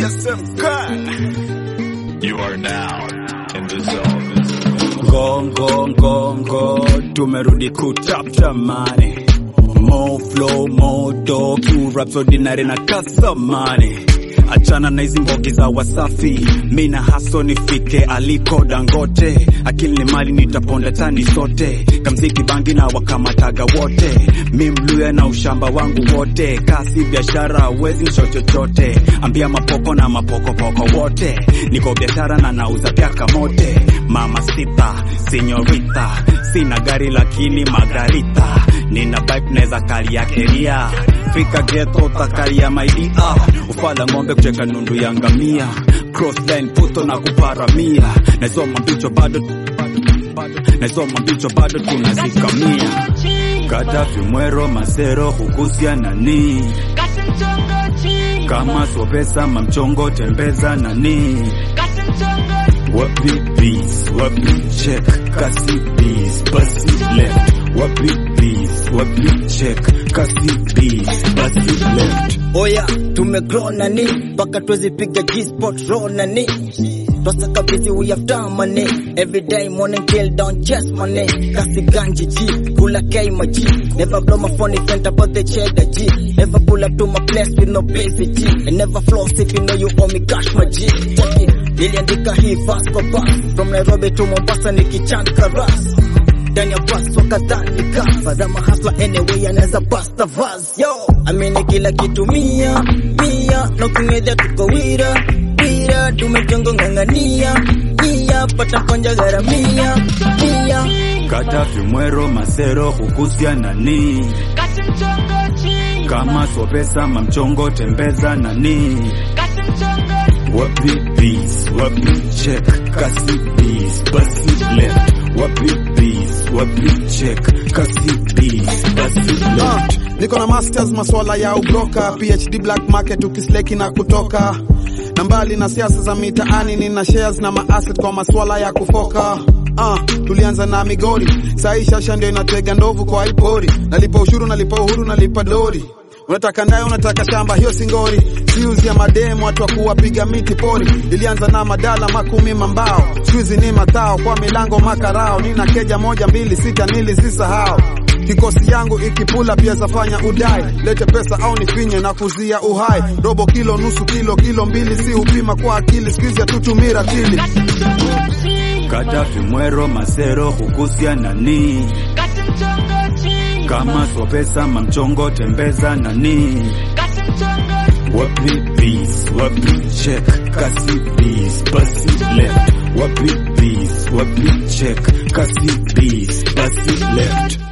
You are now in the zone. Gongo ngongo, tumerudi kutapta mane. Mo flow modo, Q raps ordinary na kasamane. Achana na hizi mbogi za Wasafi, mina haso nifike aliko Dangote. Akili ni mali nitaponda tani sote, kamziki bangi na wakamataga wote. Mi mluya na ushamba wangu wote, kasi biashara wezi sho chochote. Ambia mapoko na mapokopoko wote, niko biashara na nauza vyaka mote. Mama sita, senyorita, sina gari lakini magarita. Nina bike neza kali ya keria, fika ghetto utakaria maidia. Ufala ng'ombe kucheka nundu ya ngamia, crossline puto na kuparamia. Nazoma mbicho bado nazoma mbicho bado tunazikamia. Kadafi mwero masero hukusia nani kama sopesa mamchongo tembeza nani wapi peace wapi check kasi peace basi left wapi peace wapi check kasi peace basi left Oya, tumegrow nani mpaka tuwezipiga G-spot raw nani twasaka busy we have done money every day morning till down chest money kasi ganji G kula K my G never blow my phone if ain't about the cheddar G never pull up to my place with no basic G and never floss if you know you owe me cash my G check it niliandika hii verse kwa verse from Nairobi to Mombasa nikichant karas ndani ya bus wakadhani kafa za mahasla anyway anaweza basta vas yo amini kila kitu mia mia na ukingedha tuko wira wira tumejongo ng'ang'ania nia pata konja gharamia mia Kadafi mwero masero hukusia nani kama sopesa mamchongo tembeza nani wapi peace wapi check kasi peace basi left wapi peace wapi check kasi peace basi Ah, left niko na masters maswala ya ubroka phd black market ukisleki na kutoka na mbali na siasa za mitaani nina shares na maasset kwa maswala ya kufoka Ah, tulianza na migori sahi shasha ndio inatega ndovu kwa ipori nalipa ushuru nalipa uhuru nalipa dori unataka ndaye unataka shamba hiyo singori siuzi ya mademu watu wa kuwapiga miti pori ilianza na madala makumi mambao shuizi ni matao kwa milango makarao nina keja moja mbili sita nilizisahau kikosi yangu ikipula pia zafanya udai lete pesa au nifinye na kuzia uhai robo kilo nusu kilo kilo mbili si upima kwa akili skuizi hatutumii ratili Kadafi mwero masero hukusia nani kama sopesa mamchongo tembeza nani wapi peace wapi check kasi peace basi left wapi peace wapi check kasi peace basi left